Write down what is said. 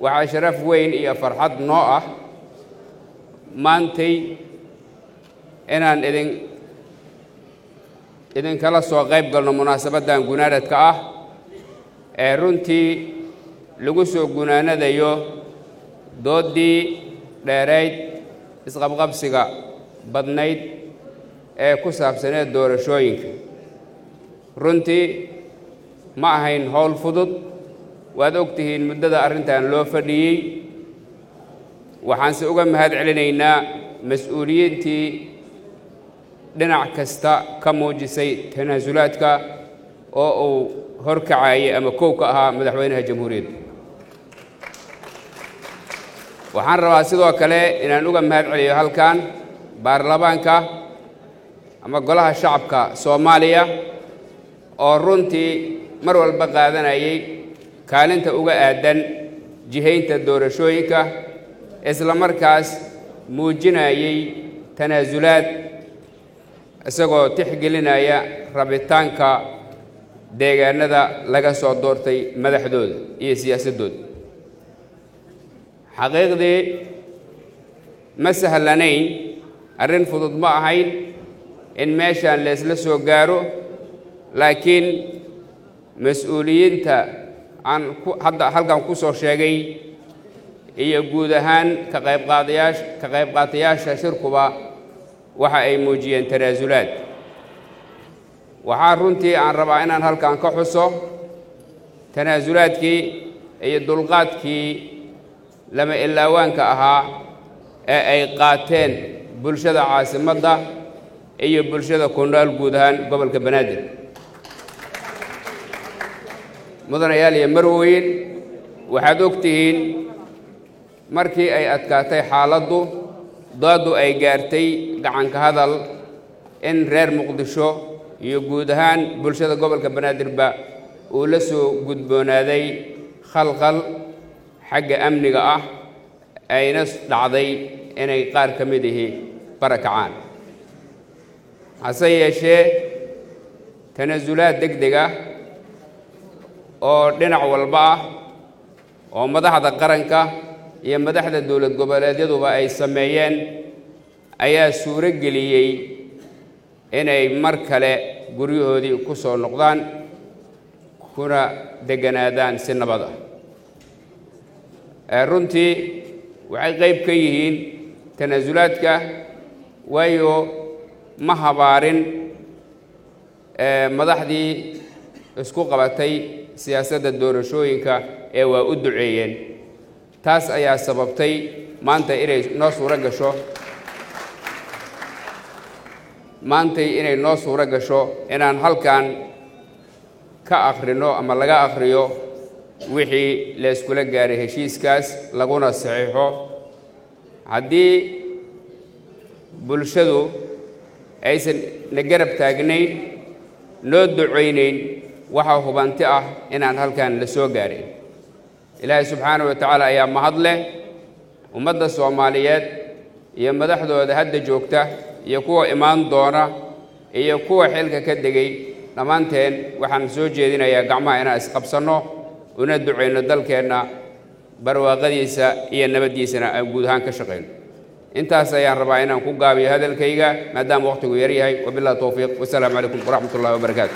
waxaa sharaf weyn iyo farxad noo ah maantay inaan idin idinkala soo qayb galno munaasabaddan gunaanadka ah ee runtii lagu soo gunaanadayo dooddii dheerayd isqabqabsiga badnayd ee ku saabsaneed doorashooyinka runtii ma ahayn howl fudud waad og tihiin muddada arrintan loo fadhiyey waxaanse uga mahad celinaynaa mas-uuliyiintii dhinac kasta ka muujisay tanaasulaadka oo uu horkacayay ama kow ka ahaa madaxweynaha jamhuuriyadda waxaan rabaa sidoo kale inaan uga mahad celiyo halkan baarlamaanka ama golaha shacabka soomaaliya oo runtii mar walba qaadanayay kaalinta uga aadan jihaynta doorashooyinka isla markaas muujinayay tanaasulaad isagoo tixgelinaya rabitaanka deegaanada laga soo doortay madaxdooda iyo siyaasaddooda xaqiiqdii ma sahlanayn arrin fudud ma ahayn in meeshaan leesla soo gaaro laakiin mas-uuliyiinta aan hadda halkan ku soo sheegay iyo guud ahaan ka qaybqaadayaasha ka qaybqaatayaasha shirkuba waxa ay muujiyeen tanaasulaad waxaa runtii aan rabaa inaan halkan ka xuso tanaasulaadkii iyo dulqaadkii lama ilaawaanka ahaa ee ay qaateen bulshada caasimadda iyo bulshada ku nool guud ahaan gobolka banaadir mudanayaal iyo marweyn waxaad og tihiin markii ay adkaatay xaaladdu dooddu ay gaartay gacanka hadal in reer muqdisho iyo guud ahaan bulshada gobolka banaadirba uu la soo gudboonaaday khalkhal xagga amniga ah ayna dhacday inay qaar ka mid ihi barakacaan hase yeeshee tanaasulaad deg deg ah oo dhinac walba ah oo madaxda qaranka iyo madaxda dowlad goboleedyaduba ay sameeyeen ayaa suuro geliyey inay mar kale guryahoodii ku soo noqdaan kuna degganaadaan si nabad ah runtii waxay qayb ka yihiin tanaasulaadka waayo ma habaarin madaxdii isku qabatay siyaasadda doorashooyinka ee waa u duceeyeen taas ayaa sababtay maanta inay noo suuro gasho maantay inay noo suuro gasho inaan halkan ka akhrino ama laga akhriyo wixii layskula gaaray heshiiskaas laguna saxiixo haddii bulshadu aysan na garab taagnayn noo ducaynayn waxaa hubanti ah inaan halkan la soo gaarin ilaahay subxaana wa tacaala ayaa mahad leh ummadda soomaaliyeed iyo madaxdooda hadda joogta iyo kuwa imaan doona iyo kuwa xilka ka degay dhammaanteen waxaan soo jeedinayaa gacmaha inaan isqabsanno una ducayno dalkeenna barwaaqadiisa iyo nabaddiisana aan guud ahaan ka shaqayno intaas ayaan rabaa inaan ku gaabiyo hadalkayga maadaama wakhtigu yar yahay wabillahi towfiiq wasalaamu calaykum waraxmat ullahi wabarakaatu